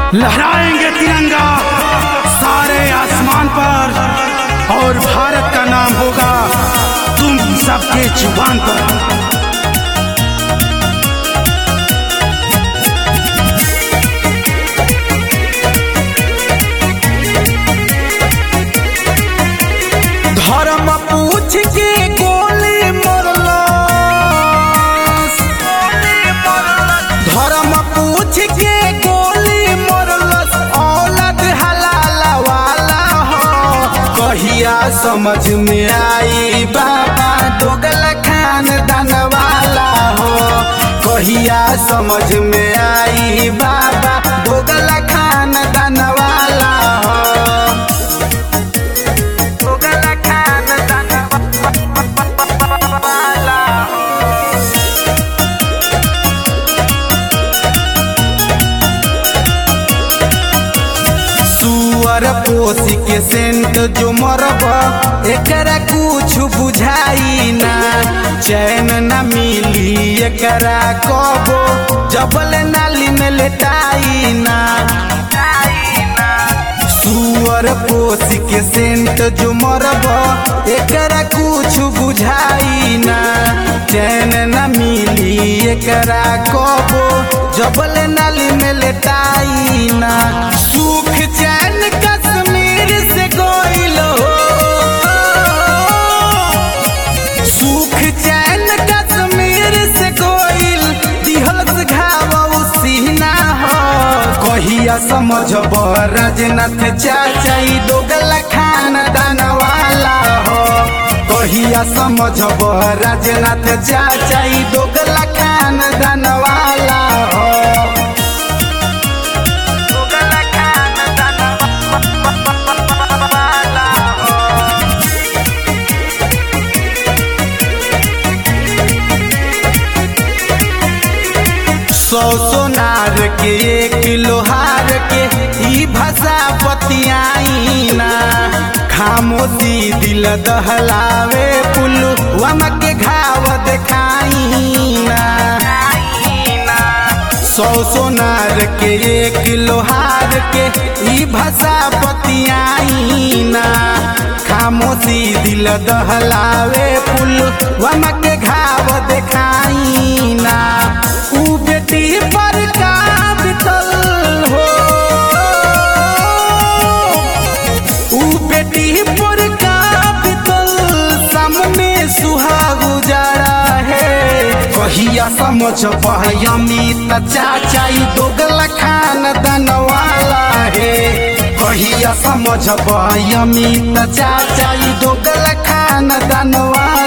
लहराएंगे तिरंगा सारे आसमान पर और भारत का नाम होगा तुम सबके जुबान पर धर्म पूछ के गोली मरलस धर्म पूछ के गोली मरलस औलद हलाल वाला हो कहिया समझ में आई बाबा दोगल खानदान वाला हो कहिया समझ में आई बाबा दोगल खानदान वाला हो दोगल खानदान वाला हो सुअर पोसी के सेंट जो मरब एकरा कुछ बुझाई ना चैन न मिली एकरा कबो जबल नाली में लेटाई ना सुअर पोसी के सेंट जो मरब एकरा कुछ बुझाई ना चैन न मिली एकरा कबो जबल नाली में लेटाई ना सुख चैन कश्मीर से गोइल हो सुख चैन कश्मीर से गोइल दिहल घाव सीना हो कहिया समझब राजनाथ चाचाई दोगला खानदान वाला हो कहिया समझब राजनाथ चाचाई दोगला खानदान वाला हो दोगला खानदान वाला हो सौ सोनार के एक लोहार के ई भाषा बतियाई ना खामोशी दिल दहलावे पुल्लू वम के घाव देखाई ना सौ सोनार के एक लोहार के ई भाषा बतियाई ना खामोशी दिल दहलावे पुल्लू वम के घाव देखाई ना ऊ बेटी पर का बितल हो ऊ बेटी पर का बितल सामने सुहाग उजाड़ा है कहिया समझ अमित चाचाई दोगला खानदान वाला है कहिया समझ अमित चाचाई दोगला खानदान वाला